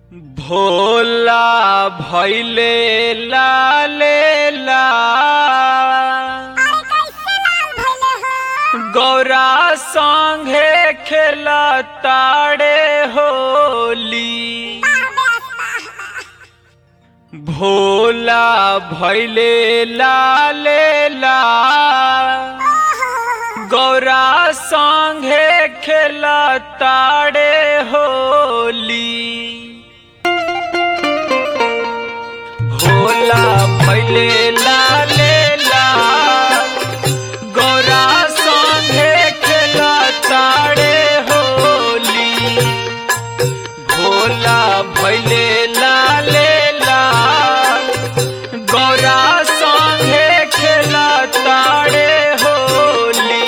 भोला भैले लाले ला अरे कैसे लाल भइले हो गौरा संगे खेला ताड़े होली भोला भैले लाले ला गौरा संगे खेला ताड़े होली भोला भैले लाले ला गौरा संगे खेला ताड़े होली भोला भैले लाले ला गौरा संगे खेला ताड़े होली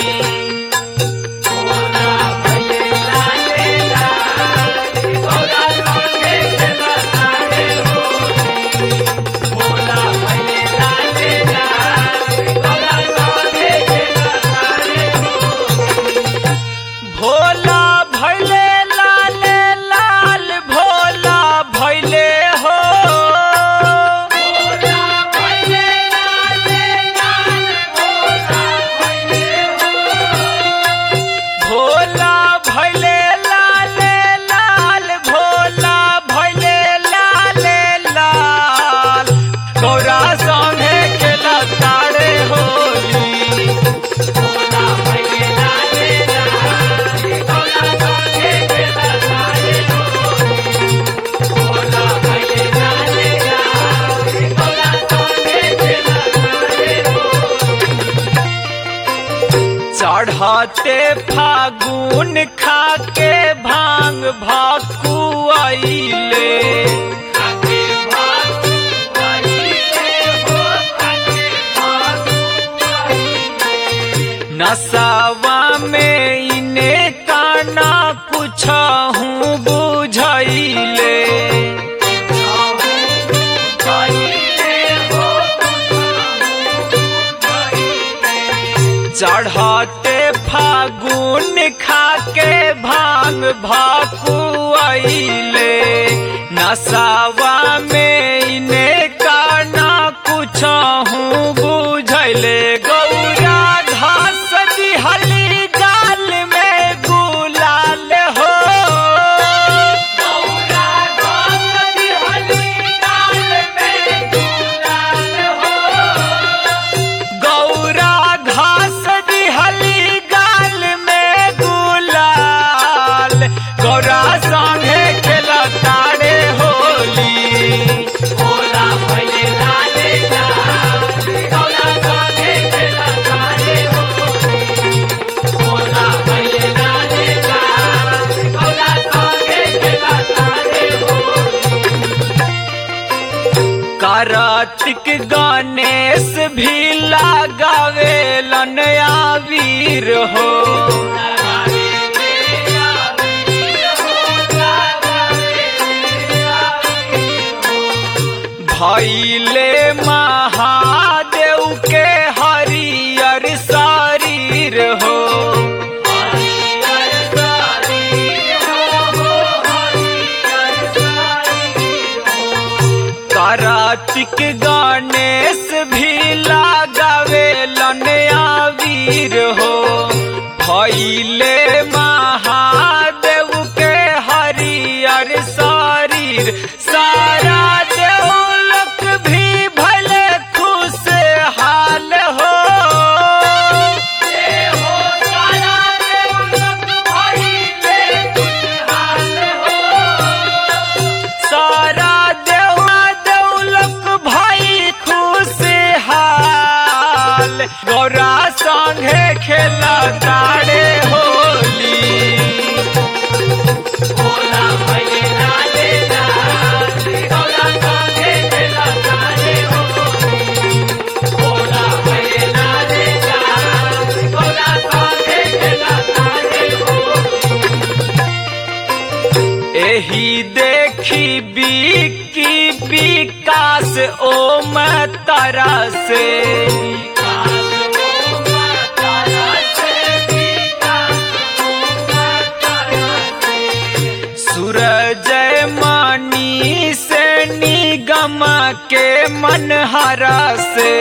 भोला भैले लाले ला गौरा संगे खेला ताड़े होली भोला भैले लाले ला गौरा संगे खेला ताड़े होली भोला भैले लाले लाल भोला भैले हो भोला भैले लाले लाल भोला भैले हो भोला भैले लाले लाल भोला भैले लाले लाल गौरा संगे खेला तारे होली भोला भैले लाले लाल गौरा संगे खेला तारे होली भोला भैले लाले लाल गौरा संगे खेला तारे चढ़ते फागुन खाके भांग भाकू आइले नसावा में इने काना कुछ हूँ बुझैले चढ़ते फागुन खाके भांग भाकू आइले नसावा में इने काना कुछ हूँ बुझैले गौरा घास दिहली गाल में गुलाल हो गौरा घास दिहली गाल में गुलाल हो गौरा घास दिहली गाल में गुलाल गौरा संगे खेला तारे होली भोला भैले लाले लाल गौरा संगे खेला तारे होली भोला भैले लाले लाल गौरा संगे खेला तारे होली कार्तिक गणेश भी लगावे लनया वीर हो भैले महादेव के हरियर शरीर हो कार्तिक गणेश भी लगावे लनया वीर हो भैले महादेव के हरियर शरीर सारा देवलोक भी भले खुश हाल हो हो सारा देवलोक भइले खुशहाल हो सारा देवा देवलक भाई खुशहाल गौरा संगे खेला तारे होली भोला भैले लाले लाल गौरा संगे खेला तारे होली भोला भैले लाले लाल गौरा संगे खेला तारे होली एही देखी बिकी विकास ओम तारा से सूरज मनी से निगम के मन हरा से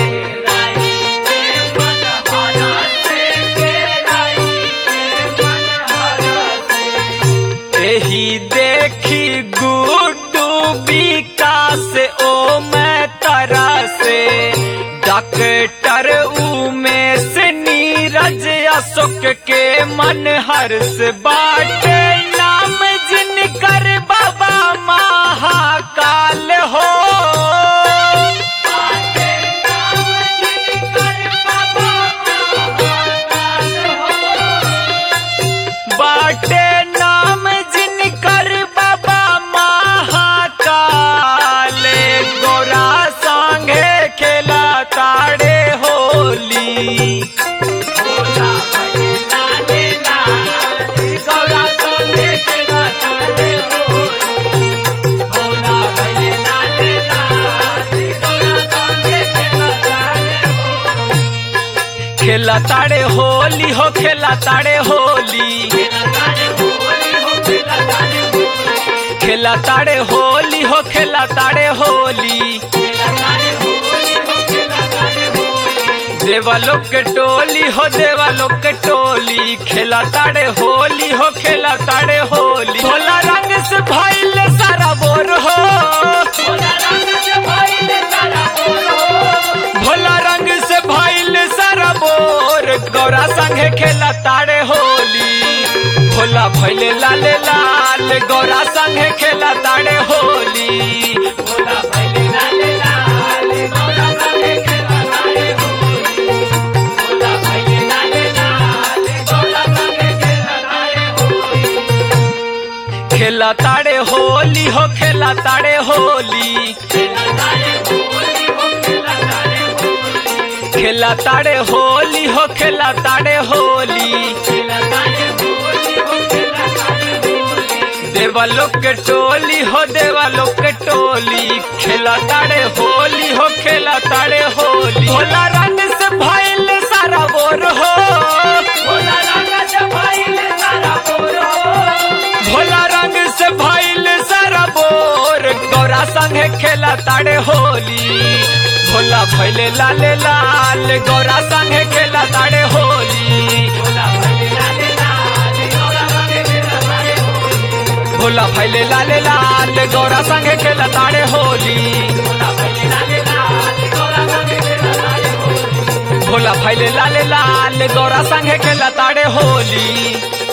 एही देखी गुड्डू विकास ओ मैं तरा से डॉक्टर उमेश नीरज अशोक के मन हर्ष बाटे नाम जिनकर बाबा महाकाल हो बाटे नाम जिनकर बाबा महाकाल गोरा संगे खेला ताड़े होली खेला ताड़े होली हो खेला ताड़े होली खेला ताड़े होली हो खेला ताड़े होली देवालोक के टोली हो देवालोक के टोली खेला ताड़े होली हो खेला ताड़े होली भोला रंग से भइल सारा बोर हो भोला रंग से भइल सारा बोर गौरा संगे खेला ताड़े होली भोला भइले लाले लाल गौरा संगे खेला ताड़े होली भोला भइले लाले लाल गौरा संगे खेला ताड़े होली भोला भइले लाले लाल गौरा संगे खेला ताड़े होली खेला ताड़े होली हो खेला ताड़े होली खेला ताड़े होली हो खेला ताड़े होली देवालोक के टोली हो देवालोक के टोली खेला ताड़े होली हो खेला ताड़े होली भोला रंग से भइल सारा बोर हो भोला रंग से भइल सारा बोर हो भोला रंग से भइल सारा बोर गौरा संगे खेला ताड़े होली भोला भइले लाले लाल गौरा संगे खेला ताड़े होली भोला भइले लाले लाल गौरा संगे खेला ताड़े होली भोला भइले लाले लाल गौरा संगे खेला ताड़े होली भोला भइले लाले लाल गौरा संगे खेला ताड़े होली भोला भइले लाले लाल गौरा संगे खेला ताड़े होली